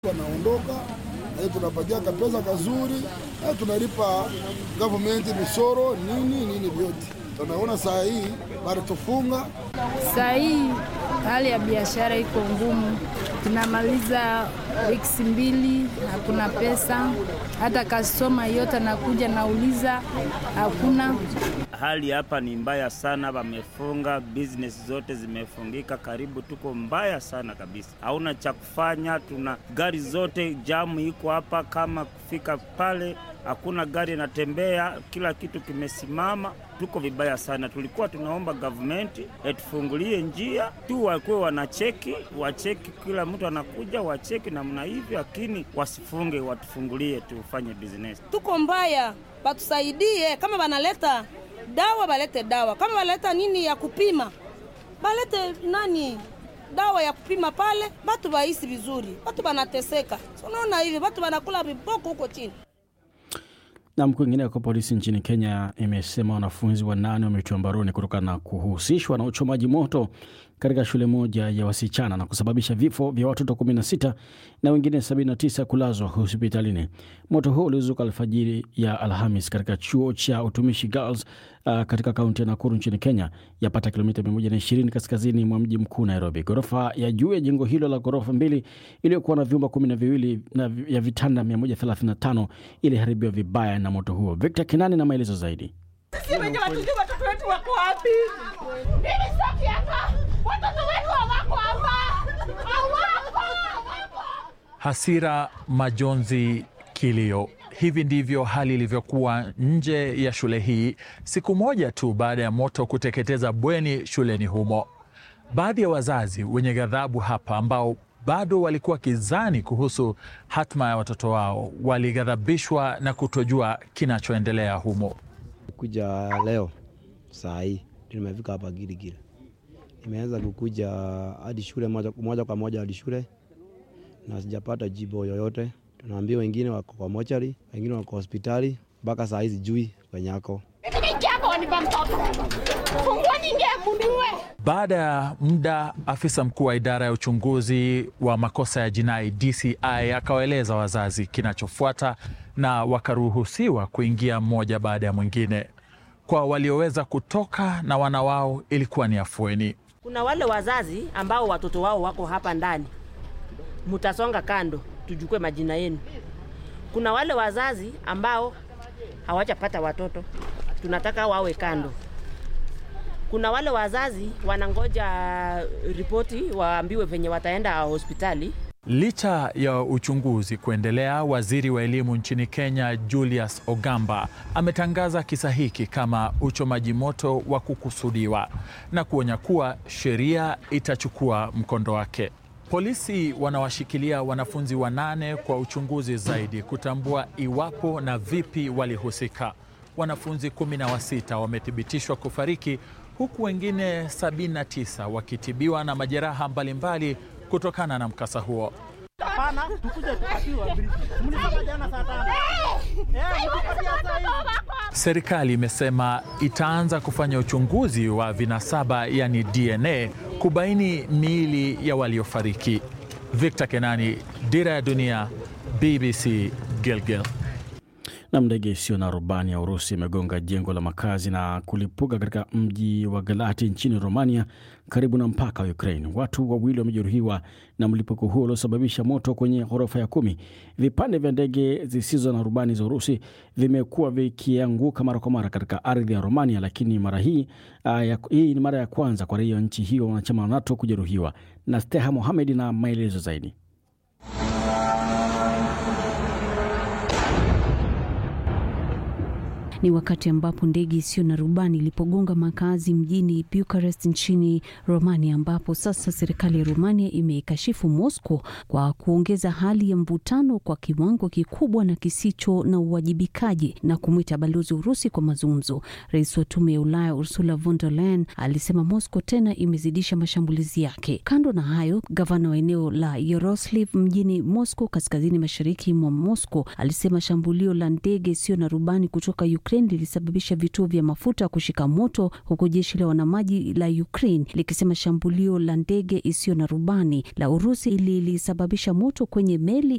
wanaondoka na tunapatia kapesa kazuri na tunalipa government misoro nini nini vyote. Tunaona saa hii bado tufunga Saa hii hali ya biashara iko ngumu, tunamaliza wiki mbili, hakuna pesa. Hata kastoma yote anakuja nauliza, hakuna. Hali hapa ni mbaya sana, wamefunga business zote zimefungika, karibu tuko mbaya sana kabisa, hauna cha kufanya. Tuna gari zote jamu iko hapa, kama kufika pale hakuna gari inatembea, kila kitu kimesimama, tuko vibaya sana. Tulikuwa tunaomba government etufungulie njia tu, wakuwe wanacheki, wacheki, kila mtu anakuja wacheki namna hivyo, lakini wasifunge, watufungulie tufanye business. Tuko mbaya, batusaidie. Kama banaleta dawa balete dawa, kama baleta nini ya kupima balete nani dawa ya kupima pale, batu baisi vizuri. Batu banateseka, unaona hivi, batu banakula viboko huko chini. Na kwingineko, polisi nchini Kenya imesema wanafunzi wanane wametiwa mbaroni kutokana na kuhusishwa na uchomaji moto katika shule moja ya wasichana na kusababisha vifo vya watoto 16 na wengine 79 kulazwa hospitalini. Moto huo ulizuka alfajiri ya Alhamis katika chuo cha utumishi Girls uh, katika kaunti ya Nakuru nchini Kenya, yapata kilomita 120 kaskazini mwa mji mkuu Nairobi. Ghorofa ya juu ya jengo hilo la ghorofa mbili iliyokuwa na vyumba kumi na viwili na ya vitanda 135 iliharibiwa vibaya na moto huo. Victor Kinani na maelezo zaidi. Sisi wenyewe hatujui watoto wetu wako wapi. Mimi sitaki hapa. Watoto wetu hawako hapa. Hawako. Hawako. Hasira, majonzi, kilio. Hivi ndivyo hali ilivyokuwa nje ya shule hii siku moja tu baada ya moto kuteketeza bweni shuleni humo. Baadhi ya wazazi wenye ghadhabu hapa ambao bado walikuwa kizani kuhusu hatma ya watoto wao walighadhabishwa na kutojua kinachoendelea humo. kuja leo saa hii ndio nimefika hapa Giligili. Nimeanza kukuja hadi shule moja, moja kwa moja hadi shule na sijapata jibu yoyote. Tunaambia wengine wako kwa mochari, wengine wako hospitali, mpaka saa hii sijui kwenye ako. Mimi niingia hapa wanipa mtoto. Fungua ningie muniue. Baada ya muda, afisa mkuu wa idara ya uchunguzi wa makosa ya jinai DCI akawaeleza wazazi kinachofuata na wakaruhusiwa kuingia mmoja baada ya mwingine. Kwa walioweza kutoka na wana wao ilikuwa ni afueni. Kuna wale wazazi ambao watoto wao wako hapa ndani, mutasonga kando, tujukue majina yenu. Kuna wale wazazi ambao hawajapata watoto, tunataka wawe kando. Kuna wale wazazi wanangoja ripoti waambiwe venye wataenda hospitali. Licha ya uchunguzi kuendelea, waziri wa elimu nchini Kenya Julius Ogamba ametangaza kisa hiki kama uchomaji moto wa kukusudiwa na kuonya kuwa sheria itachukua mkondo wake. Polisi wanawashikilia wanafunzi wanane kwa uchunguzi zaidi kutambua iwapo na vipi walihusika. Wanafunzi kumi na wasita wamethibitishwa kufariki huku wengine 79 wakitibiwa na majeraha mbalimbali kutokana na mkasa huo. Hapana, tukuje tukatiwa brief. Mlisema jana saa tano. Eh, mtupatia saa hizi. Serikali imesema itaanza kufanya uchunguzi wa vinasaba, yani DNA, kubaini miili ya waliofariki. Victor Kenani, Dira ya Dunia, BBC, Gilgil. Na ndege isiyo na rubani ya Urusi imegonga jengo la makazi na kulipuka katika mji wa Galati nchini Romania, karibu na mpaka wa Ukraine. Watu wawili wamejeruhiwa na mlipuko huo uliosababisha moto kwenye ghorofa ya kumi. Vipande vya ndege zisizo na rubani za Urusi vimekuwa vikianguka mara kwa mara katika ardhi ya Romania, lakini mara hii uh, ya, hii ni mara ya kwanza kwa raia wa nchi hiyo wanachama wa NATO kujeruhiwa. Na Steha Mohamed na maelezo zaidi. Ni wakati ambapo ndege isiyo na rubani ilipogonga makazi mjini Bucharest nchini Romania, ambapo sasa serikali ya Romania imeikashifu Moscow kwa kuongeza hali ya mvutano kwa kiwango kikubwa na kisicho na uwajibikaji na kumwita balozi Urusi kwa mazungumzo. Rais wa tume ya Ulaya Ursula von der Leyen alisema Moscow tena imezidisha mashambulizi yake. Kando na hayo, gavana wa eneo la Yaroslavl mjini Moscow, kaskazini mashariki mwa Moscow, alisema shambulio la ndege isiyo na rubani kutoka Ukraine Ukraine lilisababisha vituo vya mafuta kushika moto, huku jeshi la wanamaji la Ukraine likisema shambulio la ndege isiyo na rubani la Urusi lilisababisha moto kwenye meli